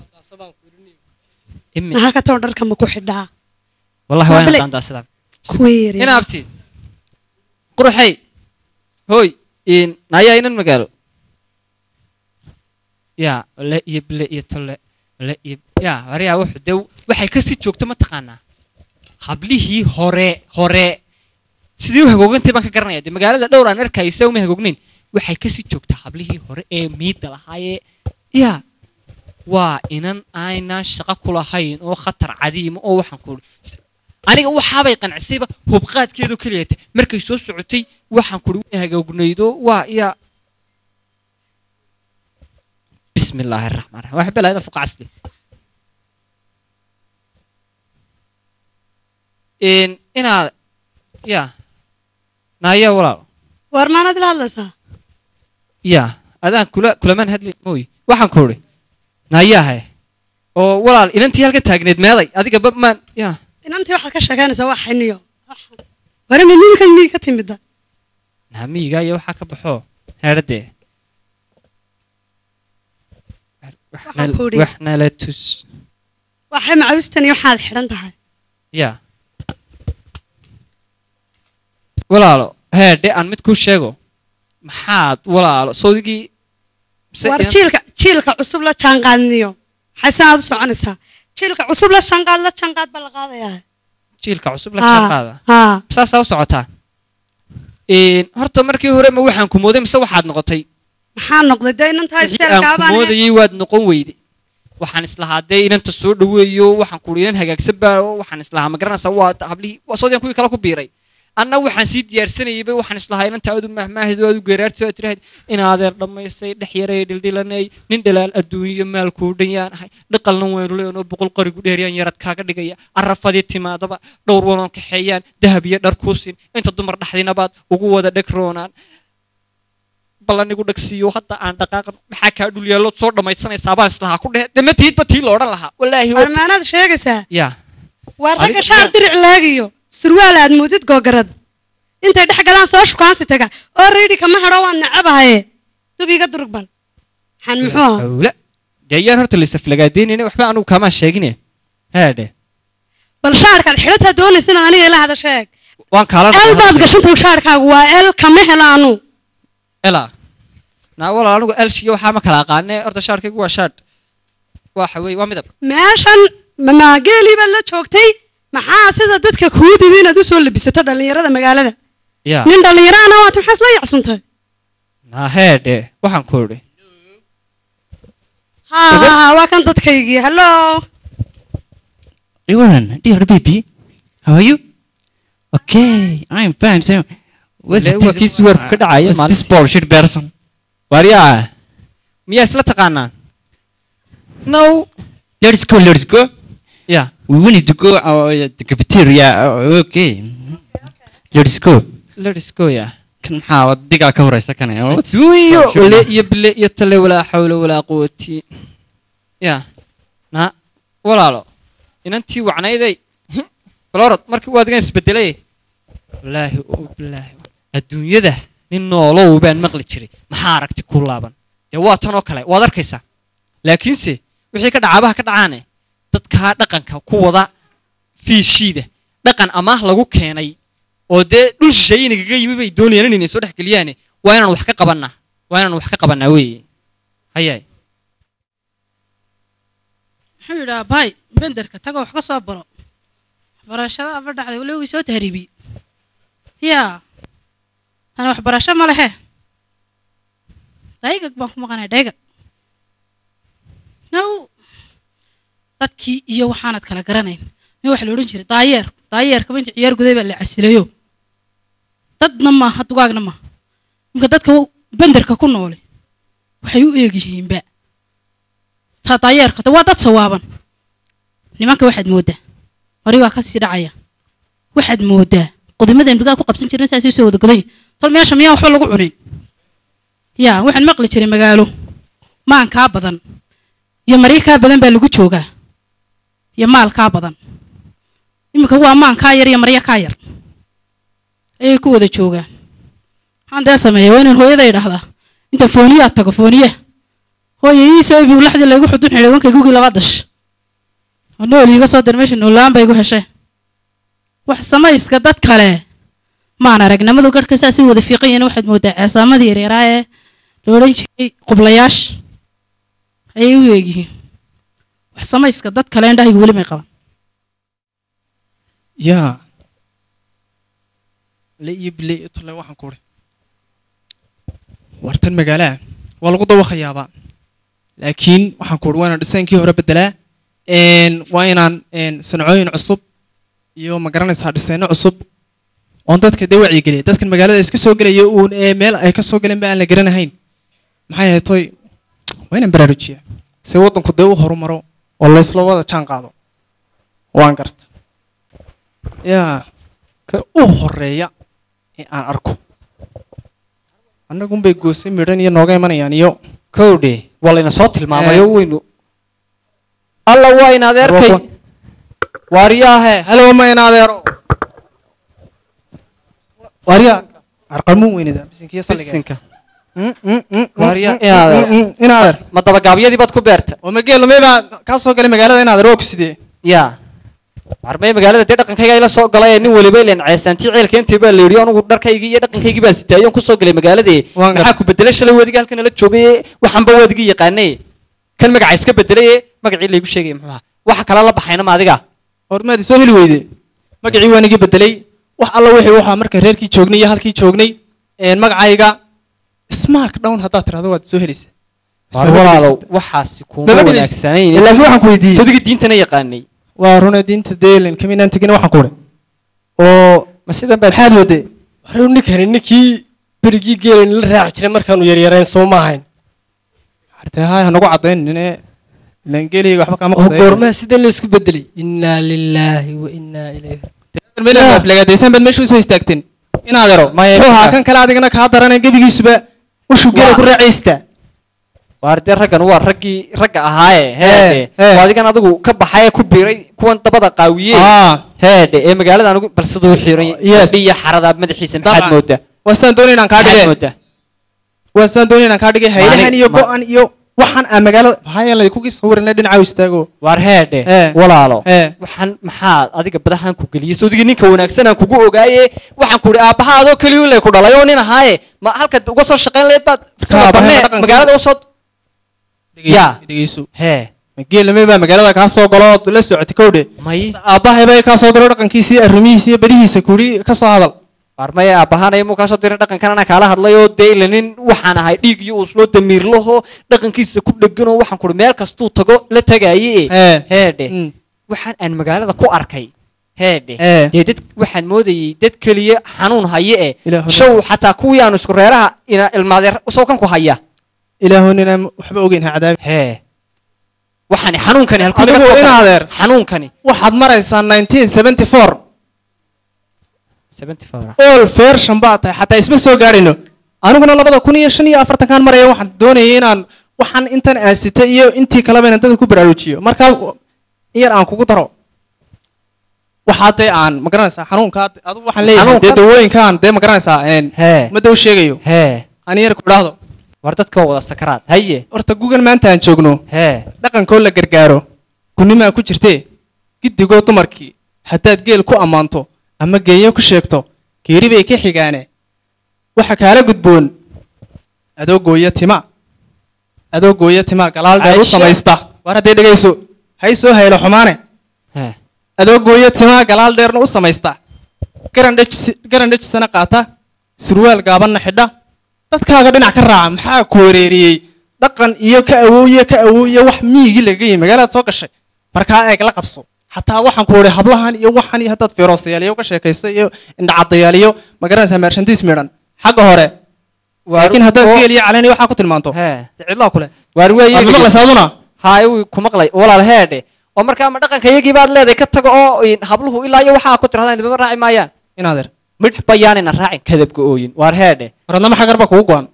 imi maxaa ka too dharka ma ku xidhaa wallahi waa Waa ina bale- daandaansadaa kuwii yaryar inaabti quruxay hooy in nayaa inan magaalo ya le iyo bile iyo tolle le iyo ya waryaa wuxuu dee waxay kasii joogto mataqaanaa hablihii hore hore sidii u hagoogantay baan ka garanaya dee magaalada dhowr aan arkaysa uma hagoognayn waxay kasii joogtaa hablihii hore ee miidda lahaayee ya waa inan aynaan shaqo ku lahayn oo khatar cadiima oo waxaan ku aniga waxaabay qancisayba hubqaadkeedu keliyata markay soo socotay waxaan kuri way hagoognaydo waa iya bismi illaahi araxmaan raxiim waxay belaayda fuqa casli in inaad ya naaya walaal war maanad ila hadlaysaa ya adaan kula kulamaan hadli mooy waxaan ku uri naayahe oo walaal inantii halkan taagneed meeday adiga ba maan ya inantii waxaad ka sheekeynaysaa waa xiniyo ware midniinka mii ka timida naamiyiga iyo waxaa ka baxo heedhadee Waxaan ku idhi. waxna la tus waxay macawistan iyo waxaad xidhan tahay ya walaalo heedhe aan mid kuu sheego maxaad walaalo sawdigii mise war inan- jiilka jiilka cusub la jaanqaadniyo maxay sanaad u soconaysaa jiilka cusub la jaanqaad la jaanqaad baa la qaadayaa jiilka cusub la Haa, jaanqaada haa saasaa u socotaa Een, horta markii hore ma waxaan ku mooday mise waxaad noqotay maxaa noqday dee inantaa wixii aan ku isteelkaabaan moodayay waad noqon weyde waxaan islahaa dee inanta soo dhaweeyo waxaan ku inan hagaagsan baa waxaan islahaa ma garanaysaa waa hablihii waa soodiyan kuwii kale ku biiray anna waxaan sii diyaarsanayayba waxaan islahaa inanta aadu mahmaahid aadu geeraarti aad tirahayd in adeer dhammaystay dhex yaray dhildhilanay nin dhalaal adduunyo maalkuu dhan yaan ahay dhaqalna waynu leenoo boqol qorigu dheeriyaan yarad kaaga dhigaya arafadii timaadaba dhowr waloon kaxeeyaan dahab iyo dhar kuu siin inta dumar dhexdinabaad ugu wada dheg roonaan ballanigu dhagsiiyo hadda aan dhaqaaqan maxaa kaa dhul yaallood soo dhammaysanaysaa baan islahaa ku dhehe dema tiidba tii la odhan lahaa wallaahi war maanaad sheegaysaa ya waar ragga Adiga- shaar diric laagiyo surwaal aad moodid googarad intay dhex galaan soo shukaansi taga oo riidhi kama hadho waan nacabahaye dub iga durugbal xan muxuu ahaa hawla dee ayaan horta laisaflagaadaynayna waxba anugu kaamaa sheegine haadhe bal shaarkaad xidhataa doonaysa inaad aniga ila hadasho eeg waan kaala el baad gashantahay shaarkaagu waa el kama helo anu ela naa walaal anigu elshiyo waxaa ma kala aqaane horta shaarkaygu waa shaadh waxa weeye waa midab meeshan mamaageelii baad la joogtay maxaa sida dadka kuu didi inaad usoo labisato dhallinyarada magaalada ya nin dhallinyaraana waata maxaa isla yacsuntay naa heedhe waxaan ku idhi ha ha ha waa kan dadkaygii hallo Iwan, dear baby, how are you? Okay, I'm fine. So, what's Le- waa kii suwarku ka dhacaya what's this maalintii. bullshit person? waaryaa miyaa isla taqaanaan no Let's go, let's go. ya We wanted to go uh, the cafeteria. Uh, okay. Let's go. let's go ya Kan maxaa wadigaa ka horeysa kan eh? What's- adduunyo bullshit, wale man? iyo bile iyo tale walaa xawla walaa quwati ya na walaalo inantii wacnayday balorod markii waa adigan isbedelay wallaahi oo bilaahi adduunyada nin noolow baan maqli jiray maxaa aragti ku laaban dee waa tan oo kale waad arkaysaa laakiinse wixii ka dhacaabaha ka dhacaane dadkaa dhaqanka ku wada fiishiida dhaqan amaah lagu keenay oo dee dhul shisheeye inagaga yimi bay doonayaan inay soo dhex geliyaane waa inaan wax ka qabannaa waa inaan wax ka qabannaa weeye hayaay muxuu yidhaa baay benderka tago wax ka soo baro waxbarashada aba dhacday wali wii soo tahriibiy yaa tani waxbarasho ma lehe dhaygag baan ku maqanay dhaygag now dadkii iyo waxaanad kala garanayn nin waxa la odhan jiray daayeer daayeerkaba inta ciyaar guday baa la casilayo dadna maaha dugaagna maaha imka dadka benderka ku noole waxay u eeg yihiinba taa daayeerka de waa dad sawaaban nimanka waxaad mooddaa hori waa kasii dhacaya waxaad mooddaa qudimadan bigaa ku qabsan jirna saasay soo wada godan tol meesha miyaan waxba lagu cunin yaa waxaan maqli jiray magaalo maan kaa badan iyo maryo kaa badan baa lagu joogaa iyo maal kaa badan iminka waa maan kaa yar iyo maryo kaa yar ayay ku wada joogaan maxaan dee sameeya waa inaan hooyada idhahdaa inta fooniyaa tago fooniya hooye ii soo ibi laxdii laygu xudun xidhay wankay gugii laba dash oo nool iiga soo dir meesha noolaan bay igu hesheen wax samayska dad kale maan aragnimadu garhka saasay wada fiiqan yihiin waxaad moodaa ceesaamadii yaryaaraa ee la odhan jiray qublayaasha ayay u eegyihiin wax samayska dad kale indhahaygu weli may qaban yaa le iyo bile iyo tole waxaan ku uri wartan magaalaha waa lagu dawaqayaaba laakiin waxaan ku uri waa inaan dhisaankii hore bedelaa een, waa inaan een, sancooyin cusub iyo ma garanaysaa dhisayno cusub oon dadka dee wacyigeliya dadkan magaalada iska soo gelaya uun ee meel ay ka soo galeen ba aan la garanahayn maxay ahayd toy waa inaan baraarujiya si waddanku dee u horumaro oo laysla wada jaan qaado waan garta yaa ka u horeeya ee aan arko annagunbay goosay midhan iyo nooga imanayaan iyo kowdhe waa layna soo tilmaamayo weynu alla waa in adeerkay waariyaahe halo ma in adeero waarya arqalmuun weynida bisinkiyo salliga bisinka Mm, mm, mm, Waarya, mm, in adeer. mm, mm, in adeer ma dabagaabyadii baad ku beerta oo mageel lumey baa kaa soo galay magaalada in adeer waa ku sidee yaa warmay magaalada dee dhaqankayga ila soo galay ee nin waliba ileen ceesaantii ceelka intii baa la yidhi anigu dharkaygii iyo dhaqankaygii baa sitaayoon kusoo galay magaaladee Waan gar- maxaa ku bedelay shalay waadiga halkan la joogay ee waxanba waadigi yaqaanay kan magaca iska bedelay ee magacii laygu sheegay muxuu ahaa waxa kala la baxayna ma adiga hormaadi soo heli weyde magacii waan iga bedelay wax alla wixii waxaa marka reerkii joognay iyo halkii joognay een, magacayga smark down haddaad tirahdo waad soo helaysaa war walaalow waxaasi kuma Maba dhibis. wanaagsanayn laakiin waxaan ku weydiiyey sodigi diintana yaqaanay waa runa diinta deelen kaminaan tegin waxaan ku uri oo ma sidan baa maxaad wade waxuu ninkani ninkii berigii geelani la raaci jiray markaanu yaryarayn soo ma ahayn artee haay hanagu caddayn nine langeliga waxba kaama oo qasay goormaha sidan la isku bedelay innaa lilaahi wa innaa ilayhi meelaad aflagaadaysaan baad meesha usoo istaagteen in adeero Maya, muxuu ahaa kan kale adigana kaa daranay gebigiisuba ushuu geela Waa- ku raacaysta waar dee raggan waa raggii ragga ahaaye heedhe ee. waa adigan adigu ka baxay ee ku biiray kuwan dabada qaawiye Ah, heedhe ee magaalada anigu bal siduu xiran Yes. iyo xarada madaxiisa maxaad Dabcan. moodaa waa sidaan doonay inaan kaa maxaad dhige moodaa waa sidaan doonay inaan kaa dhigay haylahan Maalig- iyo ma- go-an iyo waxaan aan magaalada maxaa lay kugi sawirina dhinaca istaago waar heedhe Ee. walaalo Ee. waxaan maxaad adiga badahan ku geliyey sawdigii ninka wanaagsan aan kugu ogaaye waxaan ku idhi aabbaha adoo keliyu lay ku dhalay oo nin ahaaye ma halkaad uga soo shaqayn lahayd baad aabbahay banee dhaqanka- magaalada usoo yaa dhegeyso hee geelame baa magaalada kaa soo galo ood la socotay kowdhe may aabbahay baa kaa soo diro dhaqankiisii arrimihiisi iyo badihiisa kuri ka soo hadal waar maya aabbahaanaya muu kaasoo dirin dhaqankan anaa kaala hadlay oo dee ila nin waxaan ahay dhiig iyo usloo damiirlaho dhaqankiisa ku dhegan oo waxaan kuhi meel kastuu tago la tagaaye Ee. heedhe Mm. waxaan aan magaalada ku arkay heedhe Ee. dee dad waxaan moodayay dad keliya xanuun haye eh Ilaahu show xataa kuwii aan isku reeraha ina ilmaadeer usoo kan ku haya ilaahu ninaan waxba ogeyn ha cadaabi hee waxaani xanuunkani halkuu Adigu naga soo in galay? adeer. xanuunkani waxaad maraysaa 1974 74 all version baa tahay xataa isma soo gaadhino aniguna labada kun iyo shan iyo afartankaan maraya waxaan doonayay inaan waxaan intan aasita iyo intii kaleba inaan dadka ku baraarujiyo markaa in yar aan kugu daro waxaa dee aan ma garanaysaa xanuunka adigu waxaan leeyahay dee Xanuunkan? dawooyinkaan dee ma garanaysaa een, hee ma daw sheegayo hee aan yar ku idhaahdo war dadka waa wada sakaraad haye horta gugan maanta aan joogno hee dhaqankoo la gargaaro gunimaa ku jirtee giddigoo dumarkii haddaad geel ku ammaanto ama geeyo ku sheegto geeri bay ka xigaane waxa kaala gudboon adoo gooya tima adoo gooya tima galaal dheer u Aisha. samaysta war haddee dhegayso hay soo haylo xumaane hee adoo gooya tima galaal dheerna u samaysta garan dhejis- garan dhejisana qaata surwaal gaabanna xidha dadkaaga dhinac ka raaca maxaa ku wareeriyey dhaqan iyo ka awooye ka awooye wax miyigii laga yimi magaalaad soo gashay markaa eeg la qabso xataa waxaan ku idhi hablahan iyo waxan iyo haddaad feeroosayaaliyo ka sheekaysa iyo indhacadayaaliyo ma garanaysaa meershantiis midhan xagga hore laakiin haddaad geel iyo caleen iyo waxaa ku tilmaanto hee dee cidlaa kule waar waad weeye maqlaysaa aduna haay wuu ku maqlay walaal heedhe oo markaa ma dhaqanka iyagii baad leedahay ka tago oo in habluhu ilaa iyo waxaa ku tirahdaan dibama raaci maayaan inaadeer midh bayaanina raacin kadabka ooyin waar heedhe waradnama xagar baa kugu go-an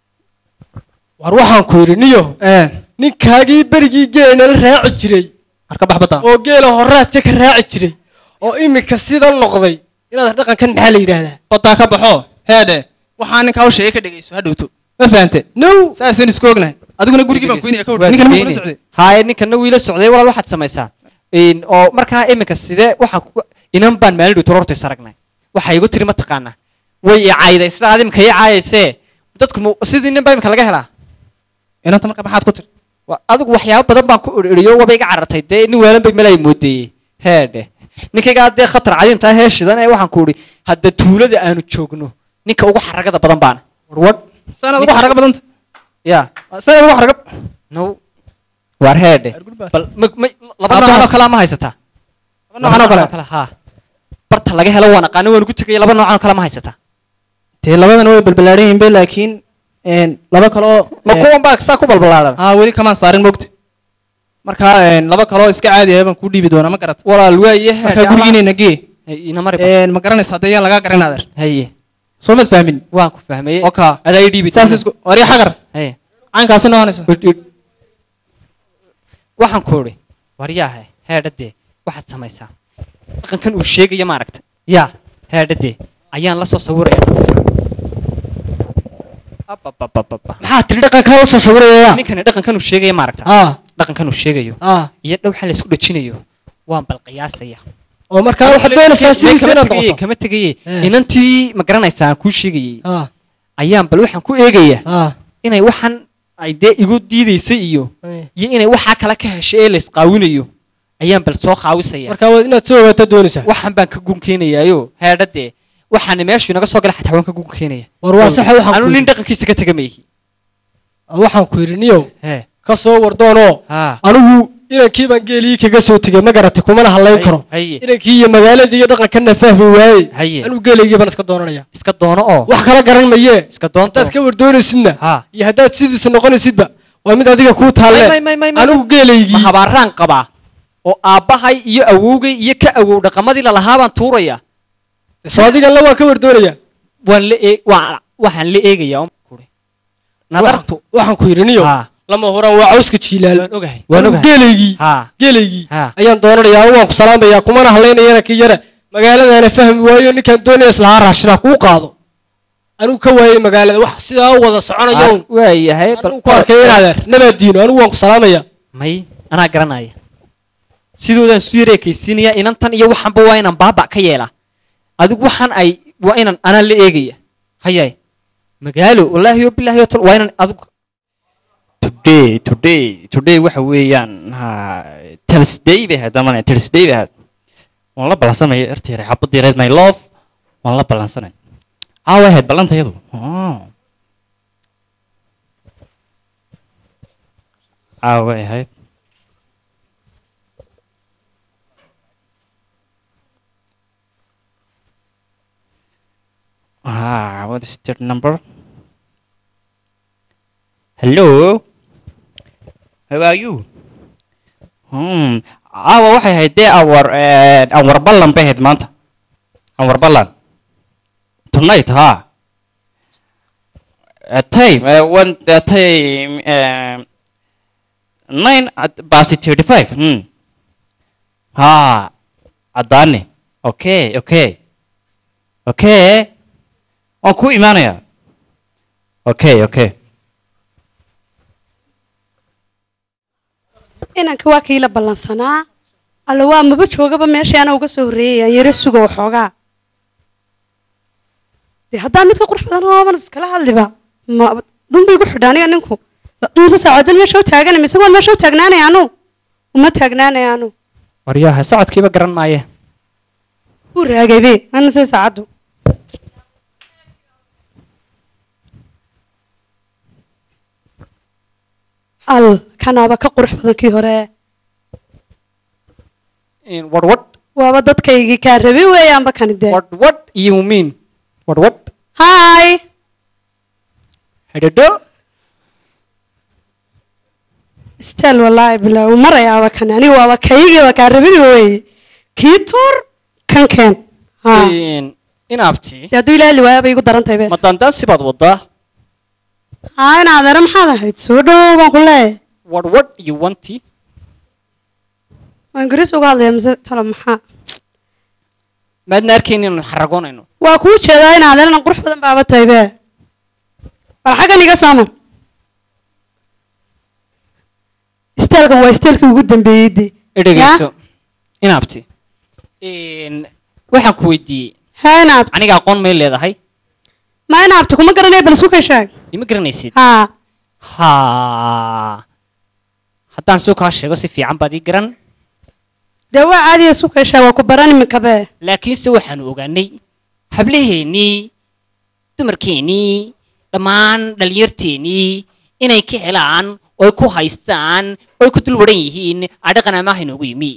war waxaan ku yidhi niyo ee ninkaagii berigii geelana raaci jiray marka bax badda oo geela horaadka ka raaci jiray oo iminka sidan noqday inaad dhaqankan maxaa la yidhaahdaa baddaa ka baxo heedhe waxaa ninkaa u sheegay ka dhegayso ha dhowto ma fahante no saasaan isku ognahay adiguna gurigii baan kuynaya ka wada ninkan ma kula socday haye ninkana wiila socday walaal waxaad samaysaa In- oo markaa iminka sidee waxaan ku inan baan maalin dhowto horta is aragnay waxaa igu tiri mataqaanaa way i cayday sidaa aad iminka ii caayaysee dadku mu- sidii nin baa iminka laga helaa inanta marka maxaad ku tiri Wa- adigu waxyaabo badan baan ku idhiyo waba iga carartay dee nin weelan bay melay moodeeyey heedhe ninkaygaa dee khatar cadiimtaa hee shidan ee waxaan ku idhi hadda tuulada aanu joogno ninka ugu xaragada badan baana warwad saanaad ugu xaraga badanta ya saanaad ugu xaraga no waar heedhe bal ma- ma- laba Aabbaha. noocan oo kale ma haysataa noocan oo kale ha barta laga helo waan aqaano waan ugu tegaya laba noocan oo kale ma haysataa dee labadan way balbalaaran yihiin be laakiin een, laba kaloo ma kuwan baa saa ku balbalaaran aa weli kamaan saarin mogta marka een, laba kaloo iska caadi ah baan kuu dhiibi doonaa ma garat walaal waaye marka gurigiinayna gee ina mari een, ma garanaysa haddee yaan lagaa garan adeer haye soo mad fahmin waan ku fahmayey oka adaa ii dhiibi saas isku wari xagar haye caynkaasi noqonaysa waxaan ku idhi waryaahe heedhadee waxaad samaysaa dhaqankan uu sheegaya maaragta yaa heedhadee ayaan la soo sawiraya Abababababa. maxaa tiri dhaqankaa usoo sawiraya ninkani dhaqankan uu sheegaya maaragta ah dhaqankan uu sheegayo ah iyo dhowxa laysku dhajinayo waan bal qiyaasaya oo markaa waxaad doonaysaa sidiisa inaad tegaye noqoto kama tegaye Eh. inantii ma garanaysaa aan kuu sheegayey ah ayaan bal waxaan ku eegaya ah inay waxaan ay dee igu diidaysay iyo eh. iyo inay waxaa kale ka heshay ee laysqaawinayo ayaan bal soo qaawisaya markaa waad inaad soo ogaataa doonaysaa waxaan baan ka gun keenayaayo heedhadee waxaana meeshu inaga soo galay xataa waan ka gun keenaya war waa saxa waxaan anu ku nin yidhi dhaqankiisa ka tega mayhi waxaan ku yidhi niyow hee ka soo wardoonoo haa anigu inankii baan geelii kaga soo tegey ma garatay kumana hadlayn karo haye inankii iyo magaaladii iyo dhaqankanna fahmi waaye haye anigu geelaygii baan iska doonanaya iska doono oo wax kala garan mayee iska doonto haddaad ka wardoonaysidna haa iyo haddaad sidiisa noqonaysidba waa mid adiga kuu may taalle may may may anigu ma geelaygii habaaraan qabaa oo aabbahay iyo awowgay iyo ka awow dhaqamadii lalahaa baan tuuraya soo adiganla waan ka wardoonaya waan la eeg waan waxaan la eegayaa oo kuri nadartu waxaan ku yidhi niyo haa lama horaan waa cawska jiilaal waan ogahay waan anigu ogahay geelaygii haa geelaygii haa ayaan doonanayaa anigu waan ku salaamayaa kumana hadlaynayana kii yara magaaladana fahmi waayo ninkaan doonaya islahaa raashinaa kuu qaado anigu ka waayey magaalada wax sidaa u wada soconayo un waayahay anigu ku arkay inaadeer nabaadiino anigu waan ku salaamaya may anaa garanaya sidoodaan isu yar ekaysiinaya inantan iyo waxanba waa inaan baaba ka yeelaa adigu waxaan ay waa inaan anaa la eegaya hayaay magaalo wallaahi yo bilaahi yo tal waa inaan adigu today today today waxa weeyaan ha thursday bay ahayd amane thursday bay ahayd waan la ballansanaya ertayre xabadii reed my love waan la ballansanay caawa ahayd ballanta iyadu caawa ahayd Ah, what is that number? Hello? How are you? Hmm. Caawa waxay ahayd dee awar awar ballan bay ahayd maanta. Awar ballan. Tonight, ha. Uh, time, uh, one uh, time, uh, nine at past thirty-five. Hmm. Ha. Adane. Okay, okay. Okay. Waan ku imaanayaa. Okay, okay. inanka waa kii la ballansanaa alla waa maba joogaba meeshii ana uga soo horreeyay aan yaro sugo waxoogaa dee haddaa midka qurux badan ooban iskala hadliba ma dunbay gu xidha aniga ninku mise saacadood meesha u taagana mise waan meesha u taagnaanaya anu uma taagnaanaya anu waryaha socodkiiba garan maaye wuu raagaybe ana se saacaddu al kanaaba ka qurux badan kii hore wadhwadh waaba dadkaygii kaa rabe weeyaanba kani dee wadhwadh iyo miin wadhwadh hi hedhadho stel wallaahi bilaa uu marayaaba kani aniga waaba kaygiiba kaa rabin weeye kii tuur kan keen ha inaabti dee hadduu ilaahi waayaba igu darantahay be ma daandaansi baad wadaa haa in adeero maxaad ahayd soo dhow baan ku leeyahay wadhwadh iyo wanti waa ingiriis uga hadlaya mise talo maxaa maadna arkayn inaan xaragoonayno waa kuu jeedaa in adeerna qurux badan baaba tahay be bal xaggan iga soo mar isteelkan waa isteelkii ugu dambeeyey de edhegeyso inaabti waxaan ku weydiiyey haa inaabti aniga aqoon may leedahay ma inaabti kuma garanaya bal isku kashaag ima garanaysid haa ha haddaan soo kaa sheego si fiican baad ii garan dee waa caadiya isku kashaa waa ku baran iminka be laakiinse waxaanu ogaanay hablaheennii dumarkeennii dhammaan dhalinyarteennii inay ka helaan oy ku haystaan oy ku dul waran yihiin adhaqan amaaha inoogu yimi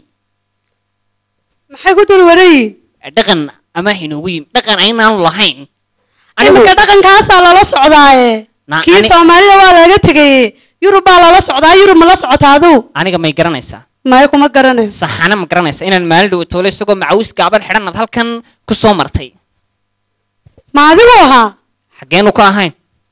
maxay ku dul warayiin dhaqan amaaha inoogu yimi dhaqan aynaanu lahayn iminka dhaqankaasaa lala socdaaye Na- kii ani- soomaalida waa laga tegaye yurub baa lala socdaa yurub ma la socotaa aduu aniga may garanaysaa maya kuma garanayso saxana ma garanaysa inaan maalin dhow toole isagoo macawis gaaban xidhanaad halkan ku soo martay ma adigu ahaa xaggeenu ka ahayn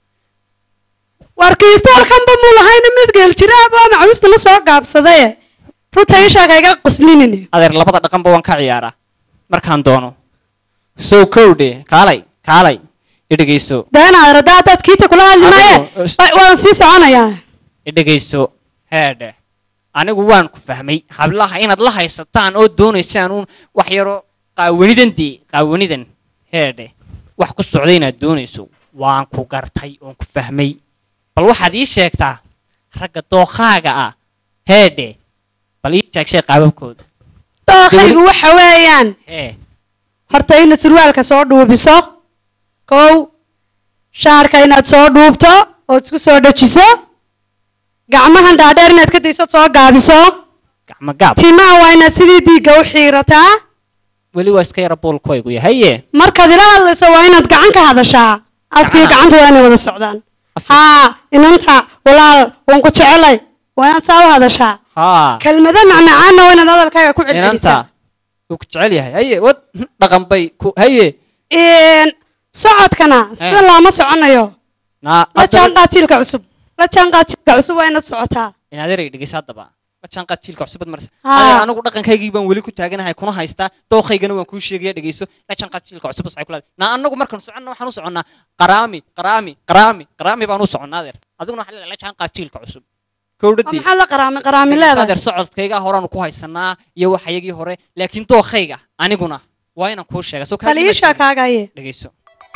warkiistaalkanba muu lahayna mid geel jiraabaa macawista la soo gaabsadaye runta ishaa kayga qoslinine adeer labada dhaqanba waan ka ciyaaraa markaan doono sow kowdhe kaalay kaalay idhegeyso deenaad rada haddaad kiita kula hadli maaye Adigu- wa- waan sii soconayaa idhegeyso heedhe anigu waan ku fahmay hablaha inaad la haysataan oo doonaysaan uun wax yaro qaawanidan dee qaawanidan heedhe wax ku socda inaad doonayso waan ku gartay oon ku fahmay bal waxaad ii sheegtaa ragga dookaaga ah heedhe bal ii sheeg sheeg qaababkooda dookhaygu waxa weeyaan ee horta inaad surwaalka soo dhuubiso kow shaarka inaad soo dhuubto ood isku soo dhajiso gacmahan dhaadheer inaad ka dayso soo gaabiso gacmo gaab timaha waa inaad sidii diigga u xiirataa weli waa iska yara buulkoygu yahaye markaad ila hadlayso waa inaad gacan ka hadashaa afkii Gacmaha. gacanta waa inay wada socdaan haa inanta walaal waan ku jecelay waa inaad saa u hadashaa haa kelmado macmacaanna waa inaad hadalkaaga ku celcelisaa inanta wuu ku jecel yahay haye wad dhaqan bay ku haye Een, socodkana sida Eh. looma soconayo naa la jaanqaad jiilka cusub la jaanqaad jiilka cusub waa inaad socotaa inaad erey dhegeysa haddaba la jaanqaad jiilka cusubad marse Haa. adeer anigu dhaqankaygii baan weli ku taaganahay kuna haystaa dooqaygana waan kuu sheegaya dhegeyso la jaanqaad jiilka cusub waxay kula na anagu markaan soconno waxaan u soconnaa qaraami qaraami qaraami qaraami baan u soconnaa adeer adiguna waxaa leedahay la jaanqaad jiilka cusub kowdhadii maxaad la qaraami qaraami leedahay adeer socodkayga horaanu ku haysanaa iyo waxayagii hore laakiin dooqayga aniguna waa inaan kuu sheega soo taliisha kaagaye dhegeyso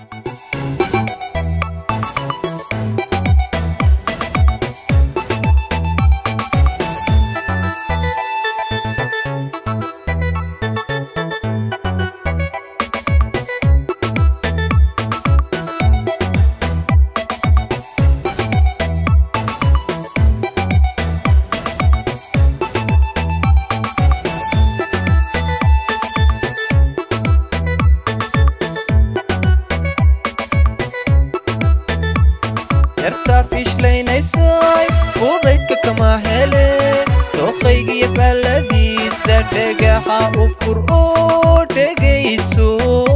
yartaa fiishleynaysay fudaydka kama hele dooqaygiyo faalladiisa dhagaxa u fur oo dhegayso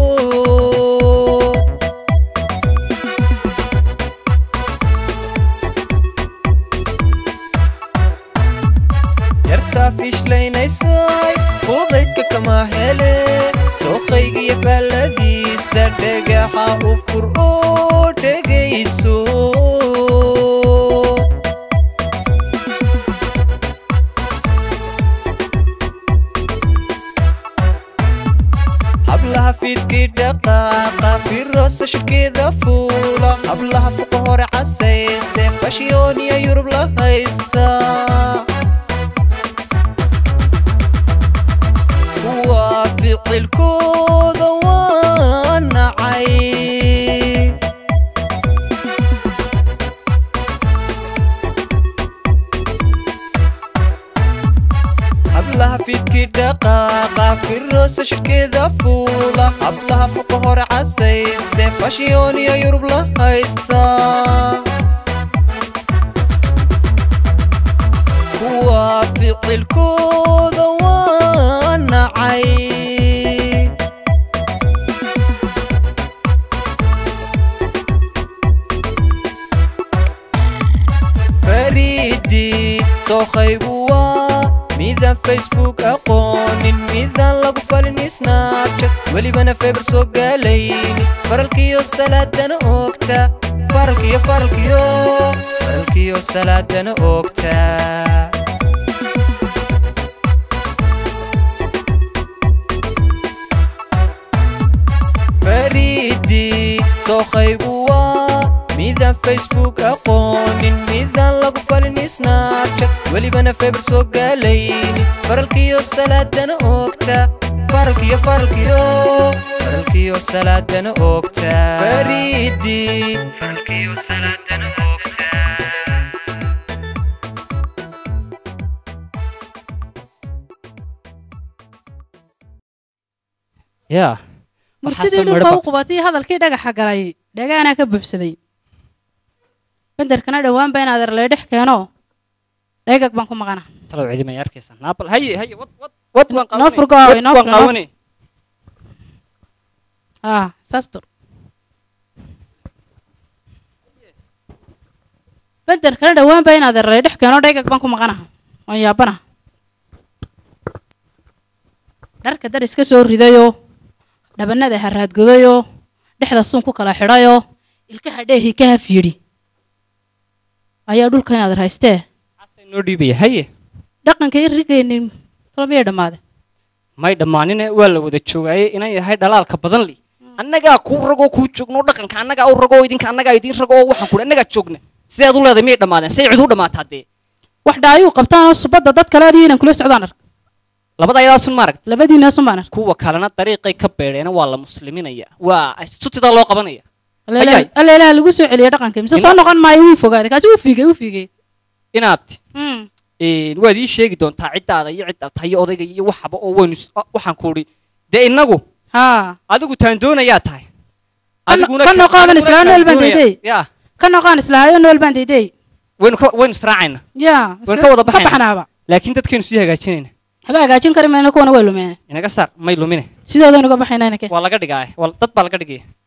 yartaa fiishleynaysay fudaydka kama hele dooqaygiyo faalladiisa dhagaxa u fur oo dhegayso hablaha fiidkii dhaqaaqa firoosa shirkeeda fuula hablaha fuqa hore casayste fashiyooniya yurub la haysta kuwa ficilkooda waa nacay hablaha fiidkii dhaqaaqa firoosa shirkeeda fuula hablaha fuqa hore casayste fashiyooniya yurub la haysta kuwa ficilkooda waa nacay fariidi dookhaygu waa midaan facebook aqoonin midaan lagu falin snabchat welibana feber soo gaalayni faralkiyo salaadana oogta faralkiyo faralkiyo faralkiyo salaadana oogta fariidi dookhaygu waa midaan facebook aqoonin midaan lagu falin snabchat welibana feber soo gaalayni faralkiyo salaadana oogta faralkiyo faralkiyo faralkiyo salaadana oogta fariidi faralkiyo salaadana oogta yaa murtidii dhulka u qubatay hadalkii dhagaxa galay dhagaanaa ka buuxsaday benderkana dhowaanba in adeer lee dhex keeno dhegag baan ku maqana talow cidi may arkaysaa naabal haye haye wad wad wad waan noo qaawani furgo wad noo waan furgo qaawani ah saas dur benderkana dhowaanba in adeer lee dhex keeno dhegag baan ku maqana waan yaabana dharka dar iska soo ridayoo dhabanada haraadgodayoo dhexda suun ku kala xidhayoo ilkaha dheehi ka haf yidhi ayaa dhulka inaad haystee noo dhiibaya haye dhaqanka i rigaynin tolo miyay dhammaade may dhammaanine waa la wada joogaaye inan yahay dhalaalka badan li annagaa kuu ragoo kuu joogno dhaqanka annagaa u ragoo idinka annagaa idiin ragoo waxaan kuhi annagaa joogna sidaad u leedahay miyay dhammaadeen say cid u dhammaataa dee wax dhaayuu qabtaanoo subadda dad kale adiyo inaan kula socdaan ark labada ayadaasun maaragt labadiinaasun baan ark kuwa kalena dariiqay ka beedheena waa la musliminaya waa sutidaa loo qabanaya Ayay. alla ilaha lagu soo celiya dhaqanka mise soo noqon maayo wuu fogaaday kaasi wuu fiigay wuu fiigay inaabti Mm. een, waad ii sheegi doontaa ciddaada iyo cidda tayo odayga iyo waxaba oo waynu is- ah, waxaan ku idhi dee innagu haa adigu taandoonayaa tahay Ka no- ka noqodan islaa nool baan daydey ya ka noqon islaahayo nool baan daydey waynu ka waynu israacayna ya waynu ka wada ka baxayna baxnaaba laakiin dadkaynu sii hagaajinayna waxba hagaajin kari mayno kuwana way lumeen inaga saar may lumine sidoodan uga baxayna inake waa laga dhigaa waa dad baa laga dhigaya